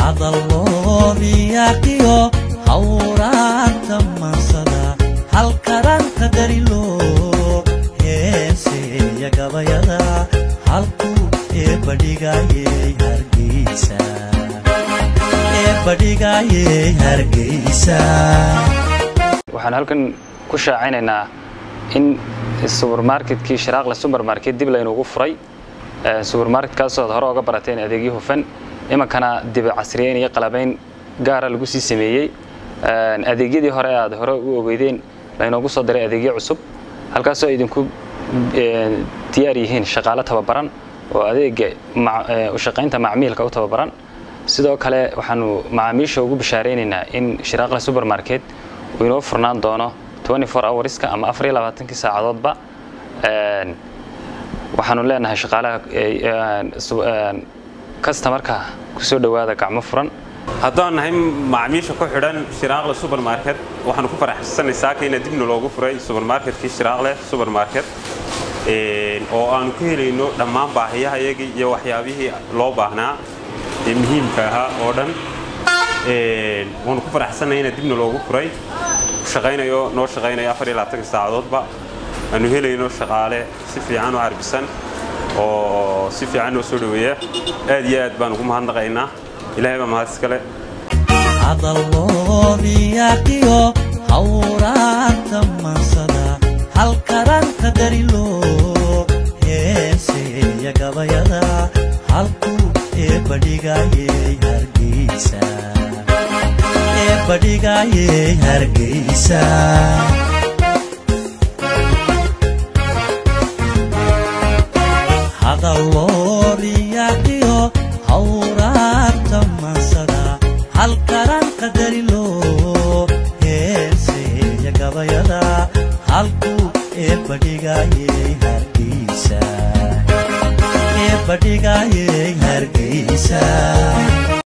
hadalloodiyaqiyo hawraanta mansada halkaranta dariloo heeseeya gabayada halkuu ee badhigayey hargeysa ee badhigayey hargeysa waxaan halkan ku shaacinaynaa in subermarketkii shiraaqle subermarket dib laynuugu furay subermarketkaasoo ad hore oga barateen adeegyo hufan imankana dibi casriyeyn iyo qalabayn gaara lagu sii sameeyey adeegyadii hore aad hore u ogeydeen laynoogu soo diray adeegyo cusub halkaasoo idinku diyaar yihiin shaqaalo tababaran oo adeega ushaqaynta macmiilka u tababaran sidoo kale waxaanu macaamiisha ugu bishaaraynaynaa in shiraaqle subermarket uu inoo furnaan doono hourska ama afariyolabaatanki saacadoodba waxaanu leenahay shaqaalaha kastamarka kusoo dhowaada gacmo furan haddaan nahay macaamiisha ku xidhan shiraaqle subermarket waxaanu ku faraxsanay saaka ina dibna loogu furay subermarketkii shiraaqle subermarket oo aanu ka helayno dhammaan baahiyaha iyagii iyo waxyaabihii loo baahnaa ee muhiimka ahaa oo dhan waanu ku faraxsanay ina dibna loogu furay shaqaynayo noo shaqaynayo afariyolabaatanka saacadoodba aanu helayno shaqaale si fiican u carbisan oo si fiican noo soo dhoweeya aad iyo aad baan ugu mahadnaqaynaa ilahay baa mahad iskale hadalloodiyaqiyo hawraanta mansada halkaranta dariloo heeseeya gabayada halkuu ee badhigayey hargeysa ee badhigayey hargeysa hadalloodiyaqiyo hawraanta mansada halkaranta dariloo heeseeya gabayada halkuu ee badhigayey hargeysa ee badhigayey hargeysa